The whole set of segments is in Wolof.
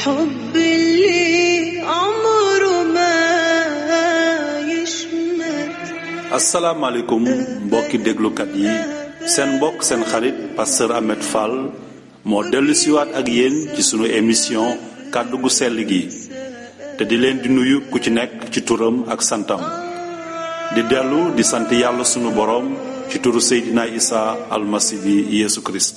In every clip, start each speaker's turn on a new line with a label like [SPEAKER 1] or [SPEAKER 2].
[SPEAKER 1] الحب اللي عمره ما يشمت
[SPEAKER 2] asalaamaaleykum mbokki déglukat yi seen mbokk seen xarit pasteur Ahmed Fall moo dellu siwaat ak yéen ci sunu émission kàddu gu sell gi te di leen di nuyu ku ci nekk ci turam ak santam di dellu di sant yàlla sunu boroom ci turu Seydina Isa almasi bi Yeesu Kirist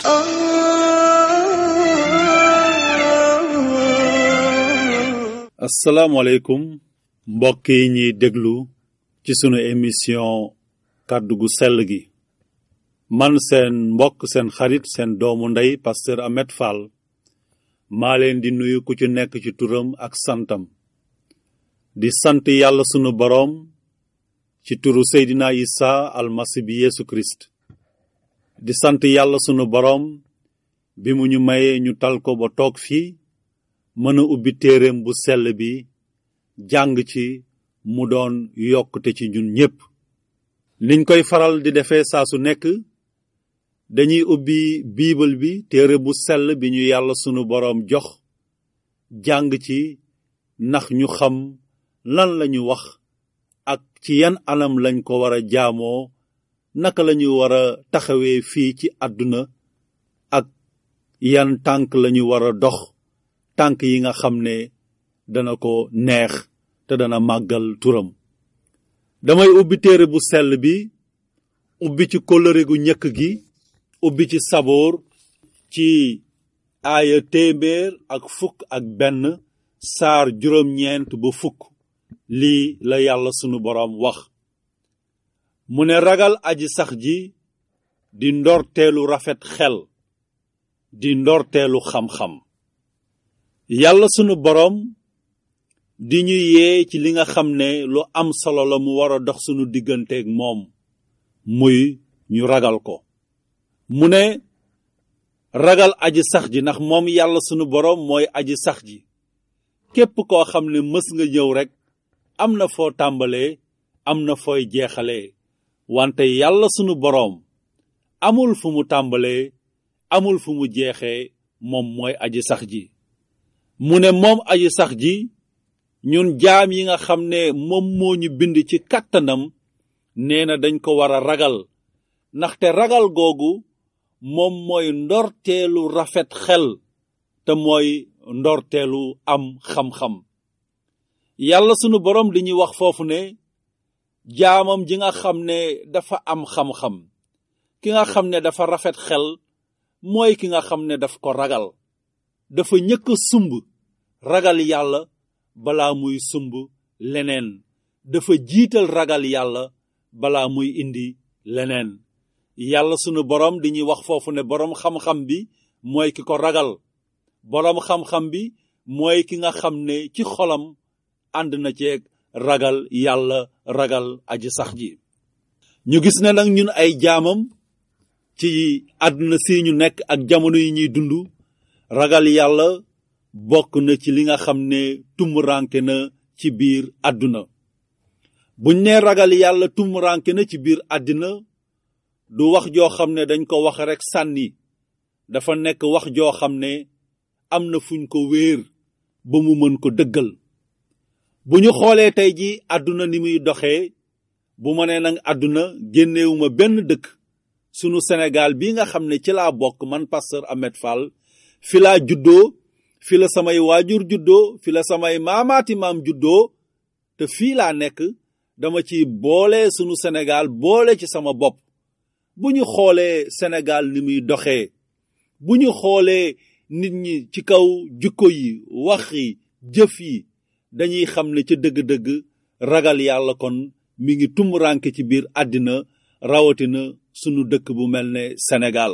[SPEAKER 1] آه
[SPEAKER 2] asalaamaaleykum mbokk yi ñuy déglu ci sunu émission kàddu gu sell gi man seen mbokk seen xarit seen doomu ndey pasteur Ahmed Fall maa leen di nuyu ku ci nekk ci turam ak santam di sant yàlla sunu boroom ci turu Seydina Isa almasi bi Yeesu Kirist di sant yàlla sunu boroom bi mu ñu mayee ñu tal ko ba toog fii mën a ubbi téereem bu sell bi jàng ci mu doon yokkute ci ñun ñépp niñ koy faral di defee saa su nekk dañuy ubbi biibal bi téere bu sell bi ñu yàlla sunu boroom jox jàng ci ndax ñu xam lan lañu wax ak ci yan anam lañ ko war a jaamoo naka lañu war a taxawee fii ci àdduna ak yan tànk lañu war a dox tànk yi nga xam ne dana ko neex te dana màggal turam damay ubbi téere bu sell bi ubbi ci kóllëre gu ñëkk gi ubbi ci saboor ci aaya téeméer ak fukk ak benn saar juróom-ñeent ba fukk lii la yàlla sunu boroom wax mu ne ragal aji sax ji di ndorteelu rafet xel di ndorteelu xam-xam yàlla sunu boroom di ñu yee ci li nga xam ne lu am solo la mu war a dox sunu digganteeg moom muy ñu ragal ko mu ne ragal aji sax ji ndax moom yàlla sunu boroom mooy aji sax ji képp koo xam ne mës nga ñëw rekk am na foo tàmbalee am na fooy jeexalee wante yàlla sunu boroom amul fu mu tàmbalee amul fu mu jeexee moom mooy aji sax ji mu ne moom aji sax ji ñun jaam yi nga xam ne moom moo ñu bind ci kàttanam nee na dañ ko war a ragal ndaxte ragal googu moom mooy ndorteelu rafet xel te mooy ndorteelu am xam-xam yàlla sunu boroom di ñuy wax foofu ne jaamam ji nga xam ne dafa am xam-xam ki nga xam ne dafa rafet xel mooy ki nga xam ne daf ko ragal dafa ñëkk a sumb ragal yàlla balaa muy sumb leneen dafa jiital ragal yàlla balaa muy indi leneen yàlla sunu boroom di ñuy wax foofu ne boroom xam-xam bi mooy ki ko ragal boroom xam-xam bi mooy ki nga xam ne ci xolam ànd na ceeg ragal yàlla ragal aji sax ji ñu gis ne nag ñun ay jaamam ci àdduna si ñu nekk ak jamono yi ñuy dund ragal yàlla bokk na ci li nga xam ne tumuranke na ci biir àdduna buñ ne ragal yàlla tumuranke na ci biir àddina du wax joo xam ne dañ ko wax rekk sànni dafa nekk wax joo xam ne am na fuñ ko wéer ba mu mën ko dëggal bu ñu xoolee tey ji àdduna ni muy doxee bu ma nee nag àdduna génnewuma benn dëkk sunu Sénégal bi nga xam ne ci laa bokk man pasteur Ahmed Fall fi laa juddoo fi la samay waajur juddoo fi la samay maamaati maam juddoo te fii laa nekk dama ci boole sunu Sénégal boole ci sama bopp bu ñu xoolee Sénégal ni muy doxee bu ñu xoolee nit ñi ci kaw jukko yi wax yi jëf yi dañuy xam ne ca dëgg-dëgg ragal yàlla kon mi ngi tumuranke ci biir àddina rawatina sunu dëkk bu mel ne Sénégal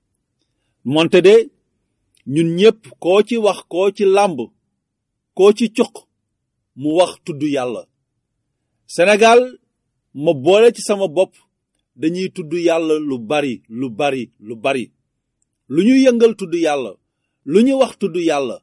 [SPEAKER 2] moonte de ñun ñépp koo ci wax koo ci làmb koo ci cuq mu wax tudd yàlla Sénégal ma boole ci sama bopp dañuy tudd yàlla lu bari lu bari lu bari lu ñu yëngal tudd yàlla lu ñu wax tudd yàlla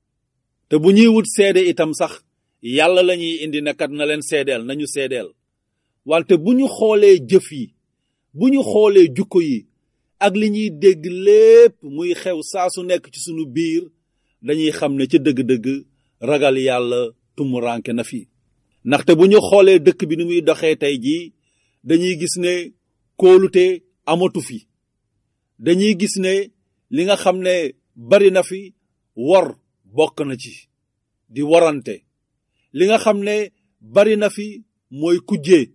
[SPEAKER 2] te bu ñuy wut seede itam sax yàlla lañuy indi nekat na leen seedeel nañu seedeel wante bu ñu xoolee jëf yi bu ñu xoolee jukko yi ak li ñuy dégg lépp muy xew saa su nekk ci sunu biir dañuy xam ne ca dëgg-dëgg ragal yàlla tumuranke na fi ndaxte bu ñu xoolee dëkk bi ni muy doxee tey jii dañuy gis ne kóolute amatu fi dañuy gis ne li nga xam ne bari na fi wor bokk na ci di warante li nga xam ne bari na fi mooy kujjee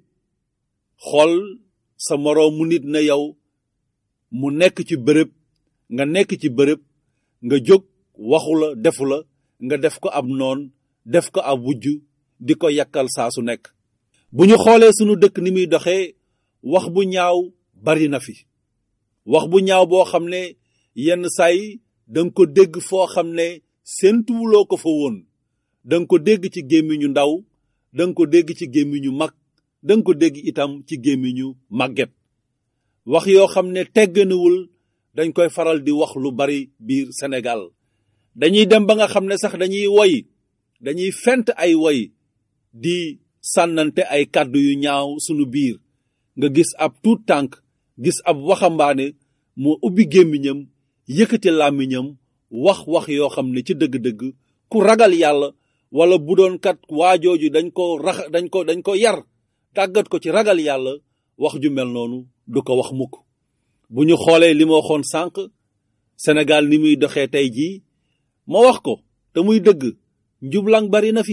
[SPEAKER 2] xool sa moroom mu nit na yow mu nekk ci bërëb nga nekk ci bërëb nga jóg waxu la defu la nga def ko ab noon def ko ab wujj di ko yàkkal saa su nekk bu ñu xoolee sunu dëkk ni muy doxee wax bu ñaaw bari na fi wax bu ñaaw boo xam ne yenn saay danga ko dégg foo xam ne séentuwuloo ko fa woon danga ko dégg ci gémmiñu ndaw danga ko dégg ci gémmiñu mag danga ko dégg itam ci gémmiñu màgget wax yoo xam ne tegganiwul dañ koy faral di wax lu bari biir Sénégal dañuy dem ba nga xam ne sax dañuy woy dañuy fent ay woy di sànnante ay kàddu yu ñaaw sunu biir nga gis ab tuut tànk gis ab waxambaane moo ubbi gémmiñam yëkkati làmmiñam wax wax yoo xam ne ci dëgg-dëgg ku ragal yàlla wala bu doon kat waajooju dañ ko rax dañ ko dañ ko yar tàggat ko ci ragal yàlla wax ju mel noonu du ko wax mukk bu ñu xoolee li ma waxoon sànq Sénégal ni muy doxee tey jii ma wax ko te muy dëgg njublang bari na fi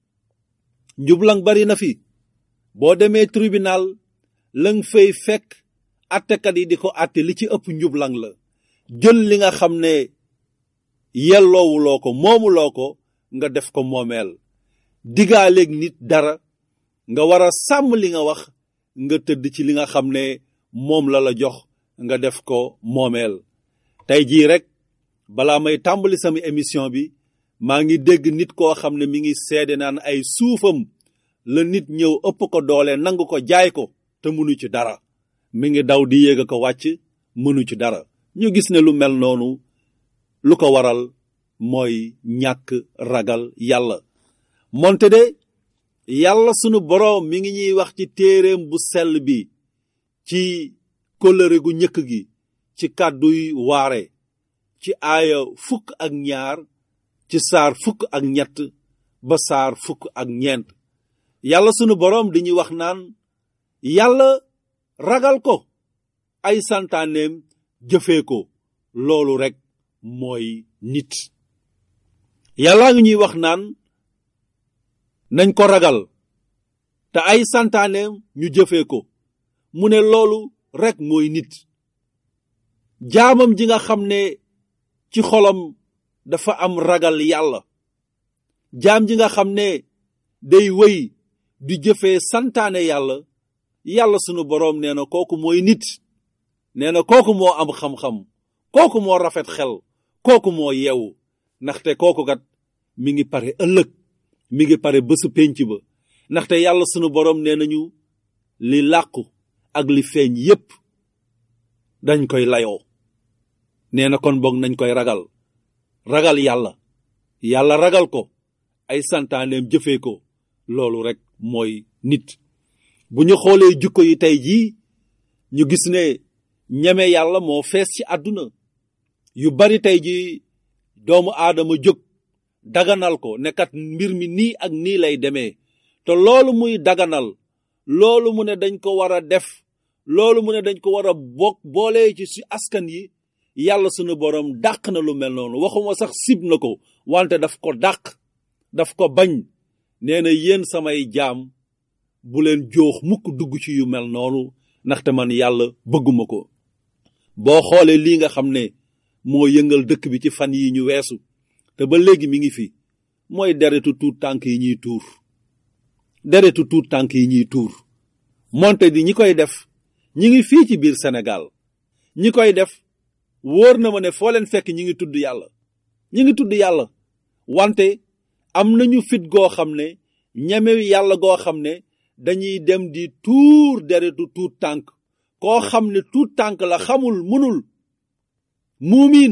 [SPEAKER 2] njublang bari na fi boo demee tribunal lang fay fekk attekat yi di ko atte li ci ëpp njublang la jël li nga xam ne yelloowuloo ko moomuloo ko nga def ko moomeel digaaleeg nit dara nga war a sàmm li nga wax nga tëdd ci li nga xam ne moom la la jox nga def ko moomeel tey jii rek balaa may tàmbali sama émission bi maa ngi dégg nit koo xam ne mi ngi seede naan ay suufam la nit ñëw ëpp ko doole nangu ko jaay ko te mënu ci dara mi ngi daw di yéeg ko wàcc mënu ci dara ñu gis ne lu mel noonu lu ko waral mooy ñàkk ragal yàlla moonte de yàlla sunu boroom mi ngi ñuy wax ci téereem bu sell bi ci kóllëre gu ñëkk gi ci kàdduy waare ci aaya fukk ak ñaar ci saar fukk ak ñett ba saar fukk ak ñeent yàlla sunu boroom di ñuy wax naan yàlla ragal ko ay santaaneem jëfee ko loolu rekk mooy nit yàllaa ngi ñuy wax naan nañ ko ragal te ay santaaneem ñu jëfee ko mu ne loolu rekk mooy nit jaamam ji nga xam ne ci xolam dafa am ragal yàlla jaam ji nga xam ne day wéy di jëfee santaane yàlla yàlla sunu boroom nee na kooku mooy nit nee na kooku moo am xam-xam kooku moo rafet xel kooku moo yeewu ndaxte kooku kat mi ngi pare ëllëg mi ngi pare bésu pénc ba ndaxte yàlla sunu boroom nee nañu li làqu ak li feeñ yépp dañ koy layoo nee na kon boog nañ koy ragal ragal yàlla yàlla ragal ko ay santaaneem jëfee ko loolu rek mooy nit bu ñu xoolee jukko yi tey jii ñu gis ne ñeme yàlla moo fees ci àdduna yu bari tey jii doomu aadama jóg daganal ko nekkat mbir mi nii ak nii lay demee te loolu muy daganal loolu mu ne dañ ko war a def loolu mu ne dañ ko war a bokk boolee ci si askan yi yàlla sunu boroom dàq na lu mel noonu waxuma sax sib na ko wante daf ko dàq daf ko bañ nee na yéen samay jaam bu leen joox mukk dugg ci yu mel noonu ndaxte man yàlla bëgguma ko boo xoolee lii nga xam ne moo yëngal dëkk bi ci fan yi ñu weesu te ba léegi mi ngi fi mooy deretu tuut tànk yi ñuy tuur deretu tuut tànk yi ñuy tuur monte di ñi koy def ñi ngi fii ci biir Sénégal ñi koy def wóor na ma ne foo leen fekk ñi ngi tudd yàlla ñi ngi tudd yàlla wante am nañu fit goo xam ne ñeme yàlla goo xam ne dañuy dem di tuur deretu tuut tànk koo xam ne tuut tànk la xamul mënul muumiin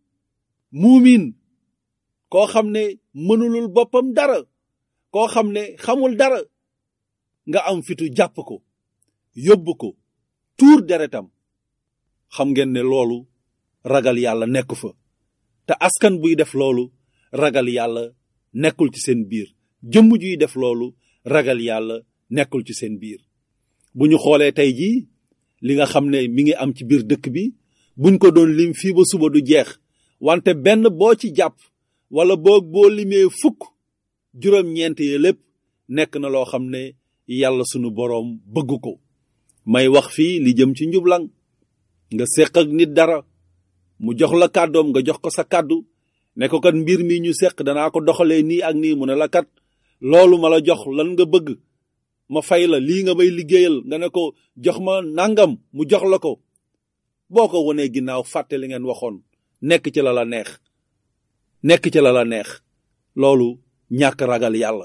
[SPEAKER 2] muumiin koo xam ne mënulul boppam dara koo xam ne xamul dara nga am fitu jàpp ko yóbbu ko tuur deretam xam ngeen ne loolu ragal yàlla nekk fa te askan buy def loolu ragal yàlla nekkul ci seen biir jëmm juy def loolu ragal yàlla nekkul ci seen biir bu ñu xoolee tey jii li nga xam ne mi ngi am ci biir dëkk bi buñ ko doon lim fii ba suba du jeex wante benn boo ci jàpp wala boog boo limee fukk juróom-ñeent yi lépp nekk na loo xam ne yàlla sunu boroom bëgg ko may wax fii li jëm ci njublang nga séq ak nit dara mu jox la kàddoom nga jox ko sa kàddu ne ko kat mbir mi ñu séq danaa ko doxalee nii ak nii mu ne la kat loolu ma la jox lan nga bëgg ma fay la lii nga may liggéeyal nga ne ko jox ma nangam mu jox la ko boo ko wonee ginnaaw fàtte li ngeen waxoon nekk ci la la neex nekk ci la la neex loolu ñàkk ragal yàlla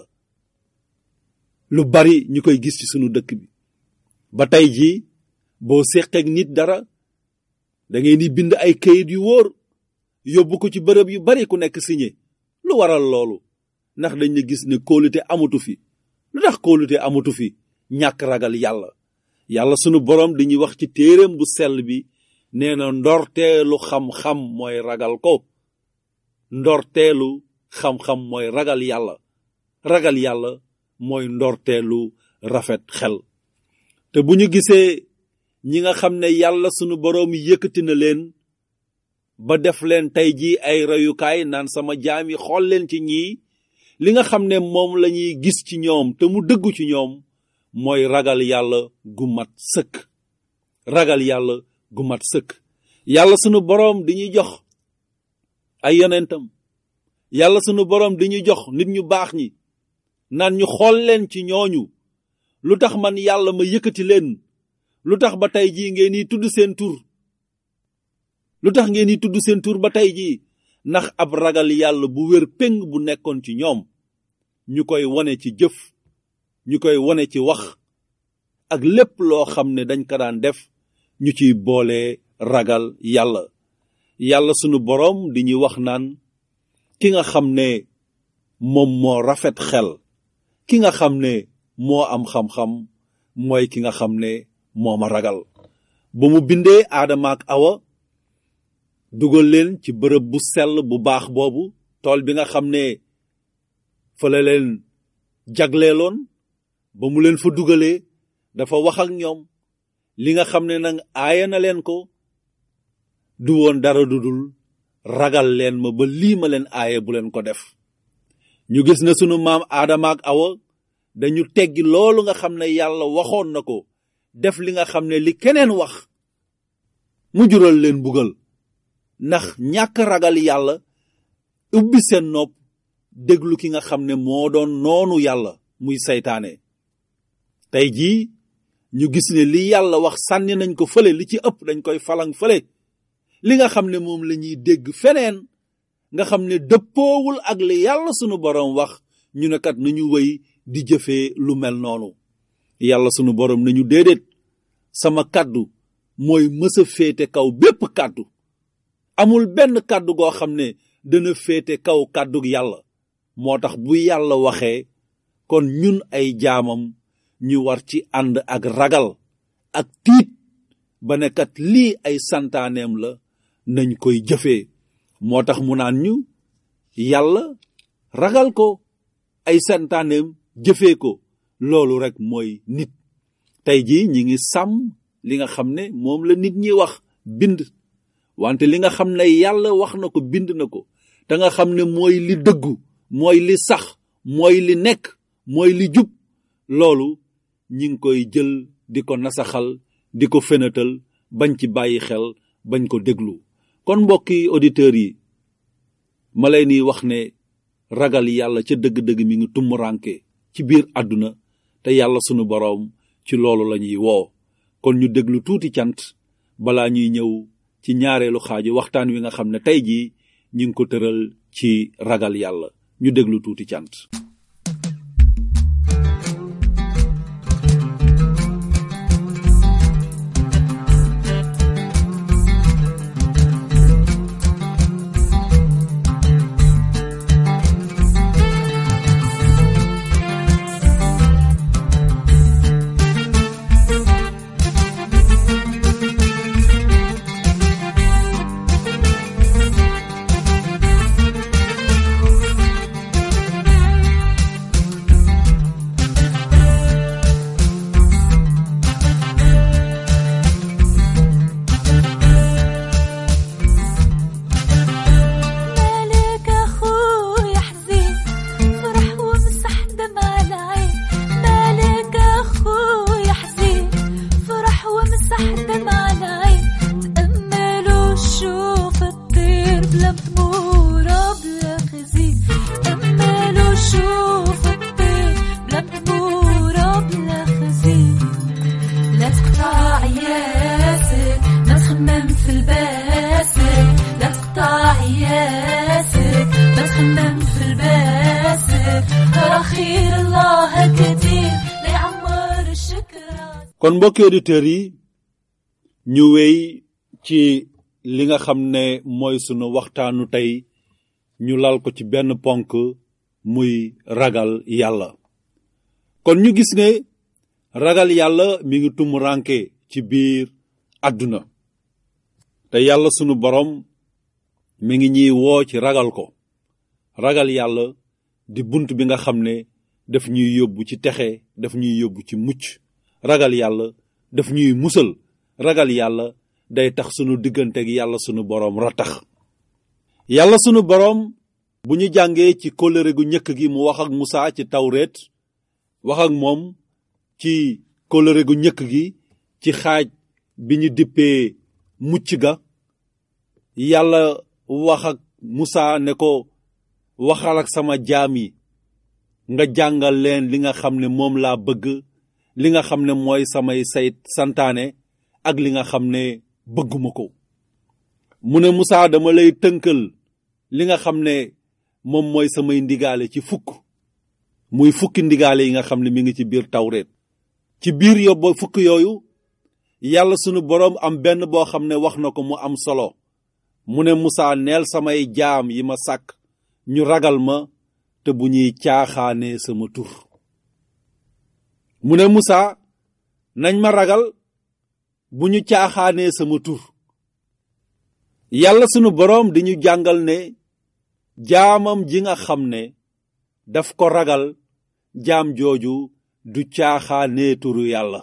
[SPEAKER 2] lu bari ñu koy gis ci sunu dëkk bi ba tey jii boo séqeek nit dara da ngeen di bind ay kayit yu wóor yóbbu ko ci bërëb yu bari ku nekk signé lu waral loolu ndax dañ ne gis ne kóolute amatu fi lu tax kóolute amatu fi ñàkk ragal yàlla yàlla sunu boroom dañuy wax ci téereem bu sell bi nee na ndorteelu xam-xam mooy ragal ko ndorteelu xam-xam mooy ragal yàlla ragal yàlla mooy ndorteelu rafet xel te bu ñu gisee ñi nga xam ne yàlla sunu boroom yëkkati na leen ba def leen tey jii ay reyukaay naan sama jaam yi xool leen ci ñii li nga xam ne moom lañuy gis ci ñoom te mu dëggu ci ñoom mooy ragal yàlla gu mat sëkk ragal yàlla gu mat sëkk yàlla sunu boroom di ñuy jox ay yonentam yàlla sunu boroom di ñuy jox nit ñu baax ñi naan ñu xool leen ci ñooñu lu tax man yàlla ma yëkkati leen lu tax ba tey jii ngeen di tudd seen tur lu tax ngeen di tudd seen tur ba tey jii ndax ab ragal yàlla bu wér péng bu nekkoon ci ñoom ñu koy wone ci jëf ñu koy wone ci wax ak lépp loo xam ne dañ ko daan def ñu ciy boole ragal yàlla yàlla sunu boroom di ñuy wax naan ki nga xam ne moom moo rafet xel ki nga xam ne moo am xam-xam mooy ki nga xam ne moo ma ragal ba mu bindee aadama ak awa dugal leen ci bërëb bu sell bu baax boobu tool bi nga xam ne fa la leen jagleeloon ba mu leen fa dugalee dafa wax ak ñoom li nga xam ne nag aaya na leen ko du woon dara du dul ragal leen ma ba lii ma leen aaya bu leen ko def ñu gis na sunu maam aadama ak awa dañu teggi loolu nga xam ne yàlla waxoon na ko def li nga xam ne li keneen wax mu jural leen bugal ndax ñàkk ragal yàlla ubbi seen nopp déglu ki nga xam ne moo doon noonu yàlla muy saytaane tey jii ñu gis ne li yàlla wax sànni nañ ko fële li ci ëpp dañ koy falang fële li nga xam ne moom la ñuy dégg feneen nga xam ne dëppoowul ak li yàlla sunu boroom wax ñu ne kat nañu wëy di jëfee lu mel noonu yàlla sunu boroom nañu déedéet sama kàddu mooy mësa féete kaw bépp kàddu amul benn kàddu goo xam ne dana féete kaw kàddug yàlla moo tax bu yàlla waxee kon ñun ay jaamam ñu war ci ànd ak ragal ak tiit ba ne kat lii ay santaaneem la nañ koy jëfee moo tax mu naan ñu yàlla ragal ko ay santaaneem jëfee ko loolu rek mooy nit tey jii ñi ngi sàmm li nga xam ne moom la nit ñi wax bind wante li nga xam ne yàlla wax na ko bind na ko te nga xam ne mooy li dëggu mooy li sax mooy li nekk mooy li jub loolu ñi ngi koy jël di ko nasaxal di ko fenatal bañ ci bàyyi xel bañ ko déglu kon mbokki auditeurs yi ma lay ni wax ne ragal yàlla ca dëgg-dëgg mi ngi tumuranke ci biir àdduna te yàlla sunu boroom ci loolu la ñuy woo kon ñu déglu tuuti cant balaa ñuy ñëw ci ñaareelu xaaju waxtaan wi nga xam ne tey jii ñu ngi ko tëral ci ragal yàlla ñu déglu tuuti cant
[SPEAKER 3] Thank حقها كتير ليعمر الشكر
[SPEAKER 2] kon mbokki auditeurs yi ñu wéy ci li nga xam ne mooy sunu waxtaanu tey ñu lal ko ci benn ponk muy ragal yàlla kon ñu gis ne ragal yàlla mi ngi tumuranke ci biir àdduna te yàlla sunu borom mi ngi ñuy woo ci ragal ko ragal yàlla di bunt bi nga xam ne daf ñuy yóbbu ci texe daf ñuy yóbbu ci mucc ragal yàlla daf ñuy musal ragal yàlla day tax sunu diggante ak yàlla sunu boroom ratax yàlla sunu boroom bu ñu jàngee ci kóllëre gu njëkk gi mu wax ak Musaa ci tawreet wax ak moom ci kóllëre gu njëkk gi ci xaaj bi ñu dippee mucc ga yàlla wax ak Musaa ne ko waxal ak sama jaam yi nga jàngal leen li nga xam ne moom laa bëgg li nga xam ne mooy samay say santaane ak li nga xam ne bëgguma ko mu ne Musaa dama lay tënkal li nga xam ne moom mooy samay ndigaale ci fukk muy fukki ndigaale yi nga xam ne mi ngi ci biir tawreet ci biir yóbbu fukk yooyu yàlla sunu boroom am benn boo xam ne wax na ko mu am solo mu ne Musaa neel samay jaam yi ma sàkk ñu ragal ma te bu ñuy caaxaanee sama tur mu ne Musaa nañ ma ragal bu ñu caaxaanee sama tur yàlla sunu boroom di ñu jàngal ne jaamam ji nga xam ne daf ko ragal jaam jooju du caaxaanee turu yàlla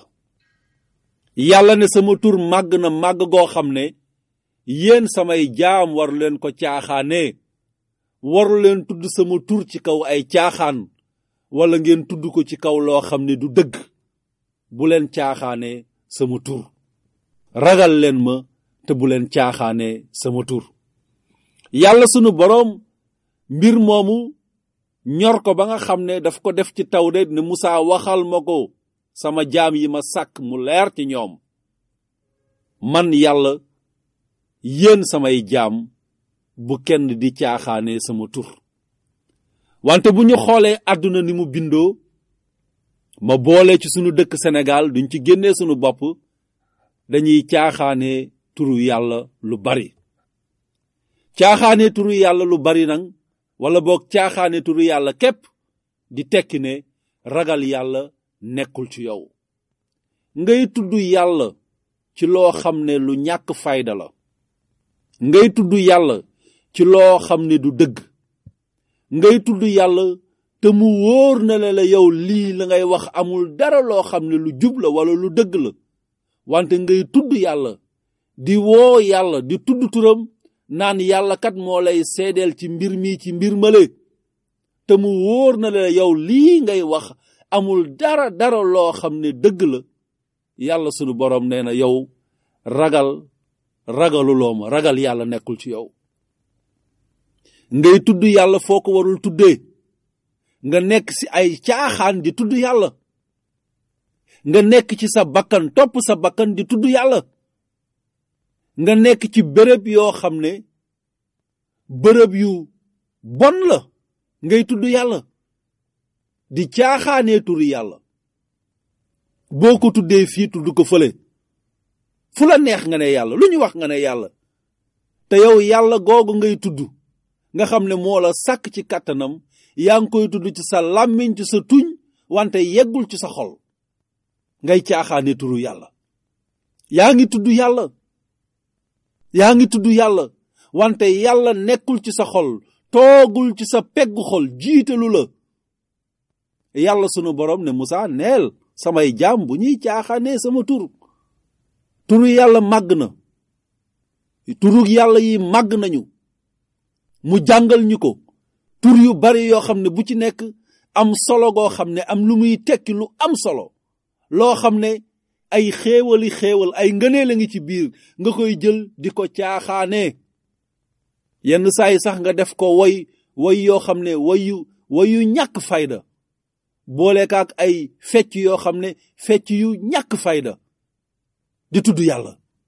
[SPEAKER 2] yàlla ne sama tur màgg na màgg goo xam ne yéen samay jaam waru leen ko caaxaanee waru leen tudd sama tur ci kaw ay caaxaan wala ngeen tudd ko ci kaw loo xam ne du dëgg bu leen caaxaanee sama tur ragal leen ma te bu leen caaxaanee sama tur yàlla sunu boroom mbir moomu ñor ko ba nga xam ne daf ko def ci tawreet ne Musaa waxal ma ko sama jaam yi ma sàkk mu leer ci ñoom man yàlla yéen samay jaam bu kenn di caaxaanee sama tur wante bu ñu xoolee àdduna ni mu bindoo ma boole ci sunu dëkk Sénégal duñ ci génnee sunu bopp dañuy caaxaanee turu yàlla lu bari caaxaanee turu yàlla lu bari nag wala boog caaxaanee turu yàlla képp di tekki ne ragal yàlla nekkul ci yow ngay tudd yàlla ci loo xam ne lu ñàkk fayda la ngay tudd yàlla ci loo xam ne du dëgg ngay tudd yàlla te mu wóor na la la yow lii la ngay wax amul dara loo xam ne lu jub la wala lu dëgg la wante ngay tudd yàlla di woo yàlla di tudd turam naan yàlla kat moo lay seedeel ci mbir mi ci mbir male te mu wóor na la yow lii ngay wax amul dara dara loo xam ne dëgg la yàlla sunu boroom nee na yow ragal ragaluloo ma ragal yàlla nekkul ci yow ngay tudd yàlla foo ko warul tuddee nga nekk ci ay caaxaan di tudd yàlla nga nekk ci sa bakkan topp sa bakkan di tudd yàlla nga nekk ci bërëb yoo xam ne bërëb yu bon la ngay tudd yàlla di caaxaanee turu yàlla boo ko tuddee fii tudd ko fële fu la neex nga ne yàlla lu ñu wax nga ne yàlla te yow yàlla googu ngay tudd nga xam ne moo la sàkk ci kàttanam yaa ngi koy tudd ci sa làmmiñ ci sa tuñ wante yeggul ci sa xol ngay caaxaane turu yàlla yaa ngi tudd yàlla yaa ngi tudd yàlla wante yàlla nekkul ci sa xol toogul ci sa peggu xol jiitalu la yàlla sunu borom ne Musaa neel samay jaam bu ñuy caaxaanee sama tur turu yàlla màgg na turu yàlla yi màgg nañu mu jàngal ñu ko tur yu bari yoo xam ne bu ci nekk am solo goo xam ne am lu muy tekki lu am solo loo xam ne ay xéewali xéewal ay ngëneel a ngi ci biir nga koy jël di ko caaxaanee yenn saa yi sax nga def ko woy woy yoo xam ne woyu woyu ñàkk fayda boolekaak ay fecc yoo xam ne fecc yu ñàkk fayda di tudd yàlla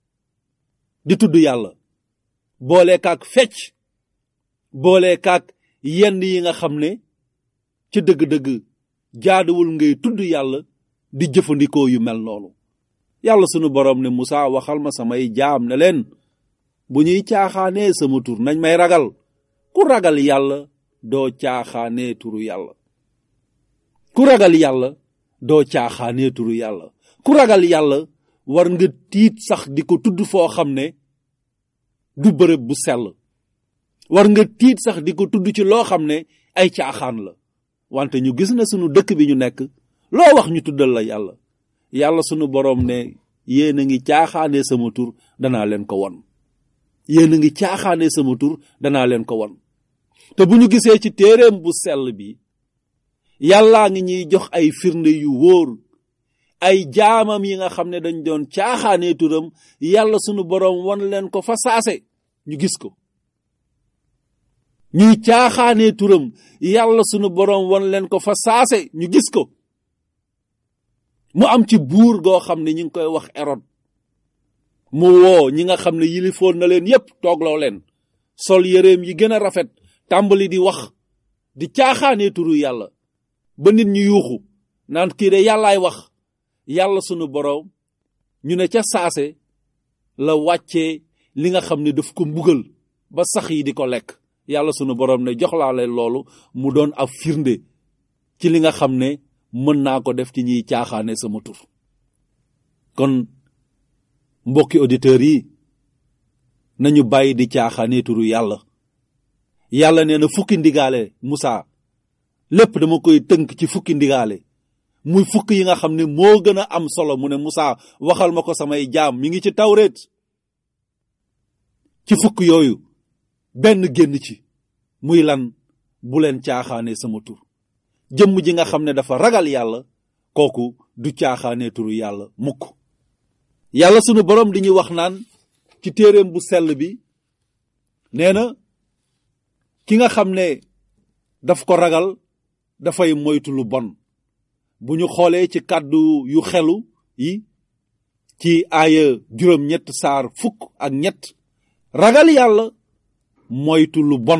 [SPEAKER 2] di tudd yàlla boolekaak fecc boolekaak yenn yi nga xam ne ca dëgg-dëgg jaaduwul ngay tudd yàlla di jëfandikoo yu mel noonu yàlla sunu boroom ne Musaa waxal ma samay jaam ne leen bu ñuy caaxaanee sama tur nañ may ragal ku ragal yàlla doo caaxaanee turu yàlla ku ragal yàlla doo caaxaanee turu yàlla ku ragal yàlla war nga tiit sax di ko tudd foo xam ne du bërëb bu sell war nga tiit sax di ko tudd ci loo xam ne ay caaxaan la wante ñu gis na sunu dëkk bi ñu nekk loo wax ñu tuddal la yàlla yàlla sunu boroom ne yéen a ngi caaxaanee sama tur danaa leen ko won yéen a ngi caaxaanee sama tur danaa leen ko won te bu ñu gisee ci téereem bu sell bi yàllaa ngi ñuy jox ay firnde yu wóor ay jaamam yi nga xam ne dañ doon caaxaanee turam yàlla sunu boroom won leen ko fa saase ñu gis ko ñuy caaxaanee turam yàlla sunu boroom won leen ko fa saase ñu gis ko mu am ci buur goo xam ne ñu ngi koy wax erod mu woo ñi nga xam ne yilifoon na leen yépp toogloo leen sol yëreem yi gën a rafet tàmbali di wax di caaxaanee turu yàlla ba nit ñu yuuxu naan kii de yàllaay wax yàlla sunu boroom ñu ne ca saase la wàccee li nga xam ne daf ko mbugal ba sax yi di ko lekk yàlla sunu boroom ne jox laa leen loolu mu doon ab firnde ci li nga xam ne mën naa ko def ci ñiy caaxaane sama tur kon mbokki auditeurs yi nañu bàyyi di caaxaane turu yàlla yàlla nee na fukki ndigaale Musa lépp dama koy tënk ci fukki ndigaale muy fukk yi nga xam ne moo gën a am solo mu ne Musa waxal ma ko samay jaam mi ngi ci tawreet ci fukk yooyu benn génn ci muy lan bu leen caaxaane sama tur jëmm ji nga xam ne dafa ragal yàlla kooku du caaxaane turu yàlla mukk yàlla sunu boroom di ñu wax naan ci téereem bu sell bi nee na ki nga xam ne daf ko ragal dafay moytu lu bon bu ñu xoolee ci kàddu yu xelu yi ci aaya juróom ñett saar fukk ak ñett ragal yàlla moytu lu bon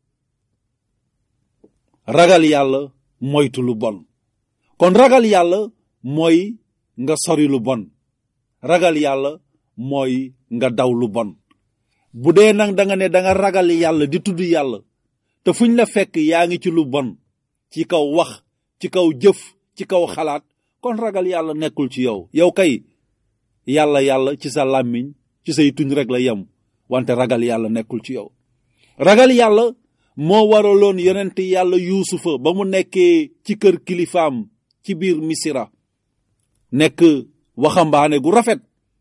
[SPEAKER 2] ragal yàlla moytu lu bon kon ragal yàlla mooy nga sori lu bon ragal yàlla mooy nga daw lu bon bu dee nag da nga ne da nga ragal yàlla di tudd yàlla te fuñ la fekk yaa ngi ci lu bon ci kaw wax ci kaw jëf ci kaw xalaat kon ragal yàlla nekkul ci yow yow kay yàlla yàlla ci sa làmmiñ ci say tuñ rek la yem wante ragal yàlla nekkul ci yow ragal yàlla moo waraloon yonent yàlla yuusufa ba mu nekkee ci kër kilifaam ci biir misira nekk waxambaane gu rafet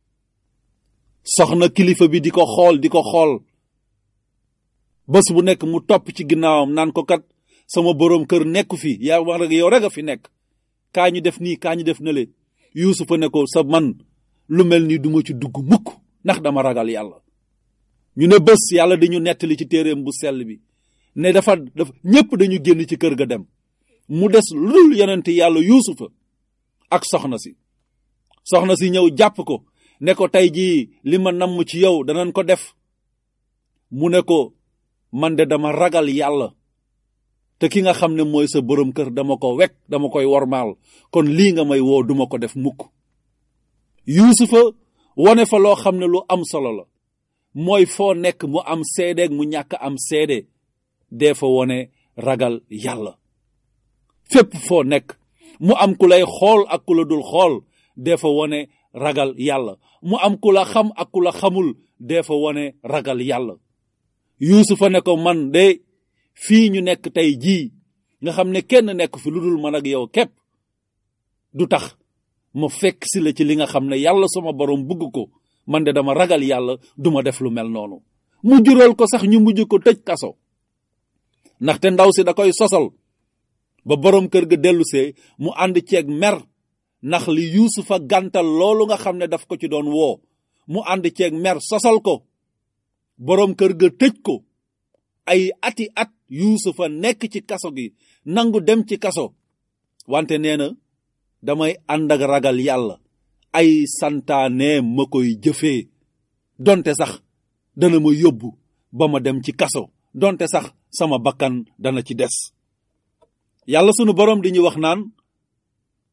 [SPEAKER 2] soxna kilifa bi di ko xool di ko xool bés bu nekk mu topp ci ginnaawam naan ko kat sama boroom kër nekku fi yaa wax rek yow rek a fi nekk kaa ñu def nii kaa ñu def nale yuusufa ne ko sa man lu mel ni duma ci dugg mukk ndax dama ragal yàlla ñu ne bés yàlla dañu nettali ci téereem bu sell bi ne dafa dafa ñépp dañu génn ci kër ga dem mu des lu dul yonent yàlla yuusufa ak soxna si soxna si ñëw jàpp ko ne ko tey jii li ma namm ci yow danañ ko def mu ne ko man de dama ragal yàlla te ki nga xam ne mooy sa borom kër dama ko wekk dama koy wormaal kon lii nga may woo duma ko def mukk yuusufa wone fa loo xam ne lu am solo la mooy foo nekk mu am seedeeg mu ñàkk am seede dee fa wone ragal yàlla fépp foo nekk mu am ku lay xool ak ku la dul xool dee fa wone ragal yàlla mu am ku la xam ak ku la xamul dee fa wone ragal yàlla yuusufa ne ko man de fii ñu nekk tey jii nga xam ne kenn nekk fi lu dul man ak yow képp du tax ma fekk si la ci li nga xam ne yàlla sama borom bugg ko man de dama ragal yàlla duma def lu mel noonu mu jural ko sax ñu mujj ko tëj kaso ndaxte ndaw si da koy sosal ba borom kër ga dellusee mu ànd ceeg mer ndax li yuusufa gàntal loolu nga xam ne daf ko ci doon woo mu ànd ceeg mer sosal ko borom kër ga tëj ko ay ati at yuusufa nekk ci kaso gi nangu dem ci kaso wante nee na damay ànd ak ragal yàlla ay santaane ma koy jëfee donte sax dana ma yóbbu ba ma dem ci kaso donte sax sama bakkan dana ci des yàlla sunu borom di ñu wax naan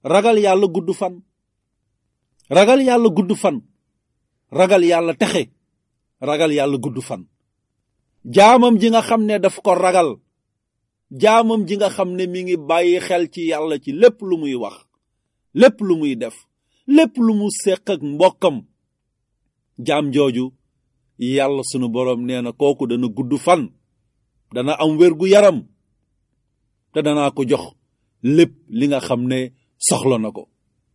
[SPEAKER 2] ragal yàlla gudd fan ragal yàlla gudd fan ragal yàlla texe ragal yàlla gudd fan jaamam ji nga xam ne daf ko ragal jaamam ji nga xam ne mi ngi bàyyi xel ci yàlla ci lépp lu muy wax lépp lu muy def lépp lu mu séq ak mbokkam jaam jooju yàlla sunu boroom nee na kooku dana gudd fan dana am wér gu yaram te danaa ko jox lépp li nga xam ne soxla na ko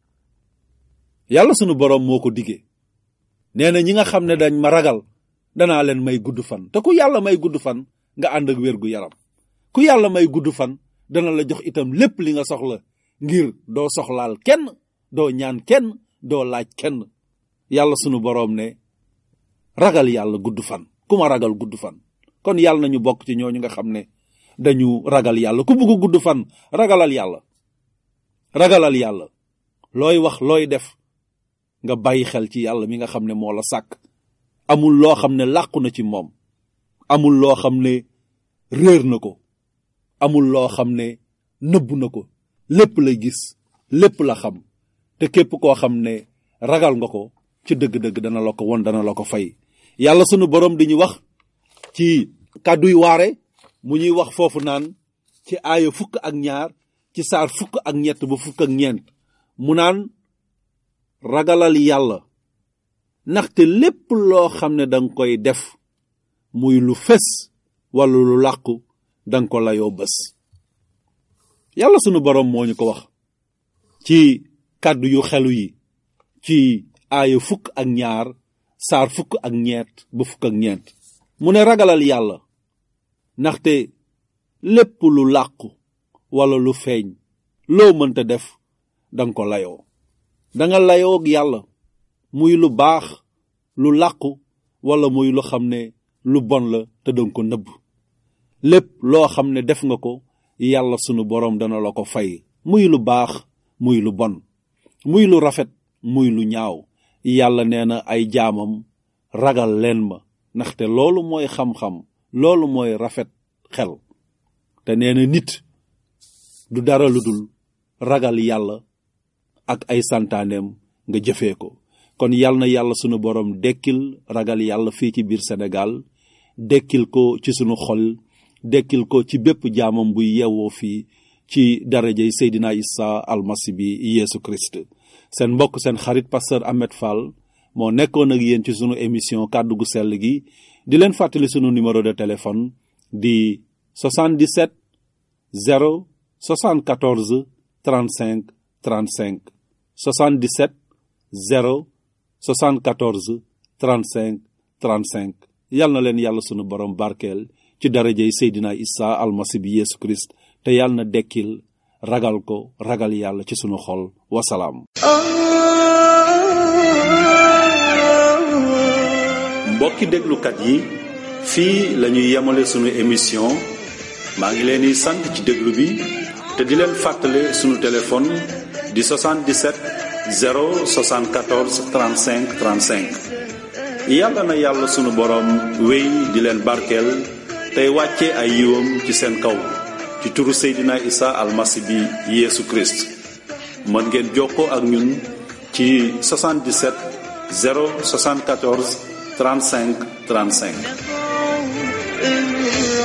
[SPEAKER 2] yàlla sunu boroom moo ko diggee nee na ñi nga xam ne dañ ma ragal danaa leen may gudd fan te ku yàlla may gudd fan nga ànd ak wér gu yaram ku yàlla may gudd fan dana la jox itam lépp li nga soxla ngir doo soxlaal kenn doo ñaan kenn doo laaj kenn yàlla sunu boroom ne ragal yàlla gudd fan ku ma ragal gudd fan kon yàlla nañu bokk ci ñooñu nga xam ne dañu ragal yàlla ku bëgg gudd fan ragalal yàlla ragalal yàlla looy wax looy def nga bàyyi xel ci yàlla mi nga xam ne moo la sàkk amul loo xam ne làqu na ci moom amul loo xam ne réer na ko amul loo xam ne nëbb na ko lépp la gis lépp la xam te képp koo xam ne ragal nga ko ci dëgg-dëgg dana la ko won dana la ko fay yàlla sunu borom di ñu wax ci kàdduy waare mu ñuy wax foofu naan ci aaya fukk ak ñaar ci saar fukk ak ñett ba fukk ak ñeent mu naan ragalal yàlla ndaxte lépp loo xam ne danga koy def muy lu fes wala lu làqu danga ko layoo bés yàlla sunu boroom moo ñu ko wax ci kàddu yu xelu yi ci aaya fukk ak ñaar saar fukk ak ñeent ba fukk ak ñeent mu ne ragalal yàlla ndaxte lépp lu làqu wala lu feeñ loo mënta def danga ko layoo danga layoo ak yàlla muy lu baax lu làqu wala muy lu xam ne lu bon la te danga ko nëbb lépp loo xam ne def nga ko yàlla sunu boroom dana la ko fay muy lu baax muy lu bon muy lu rafet muy lu ñaaw yàlla nee na ay jaamam ragal leen ma ndaxte loolu mooy xam-xam loolu mooy rafet xel te nee na nit du dara lu dul ragal yàlla ak ay santaaneem nga jëfee ko kon yal na yàlla sunu boroom dekkil ragal yàlla fii ci biir Sénégal dekkil ko ci sunu xol dekkil ko ci bépp jaamam buy yeewoo fii ci darajey Seydina Isa almasi bi Yeesu Christ seen mbokk seen xarit pasteur Ahmed Fall moo nekkoon ak yéen ci sunu émission kàddu gu sell gi di leen fàttali sunu numéro de téléphone di 77 0 74 35 35 77 0 74 35 35 yal na leen yàlla sunu borom barkeel ci darajey Seydina Isa almasi bi Yeesu Christ te yal na dekkil ragal ko ragal yàlla ci sunu xol wasalaam mbokki déglukat yi fii la ñuy yemale sunu émission maa ngi leen di sant ci déglu bi te di leen fàttale sunu téléphone di 77 074 35 35 yàlla na yàlla sunu boroom wéy di leen barkeel tey wàcce ay yiwam ci seen kaw ci turu Seydina Isa almasi bi Yeesu Christ mën ngeen jokkoo ak ñun ci 77 074 35 35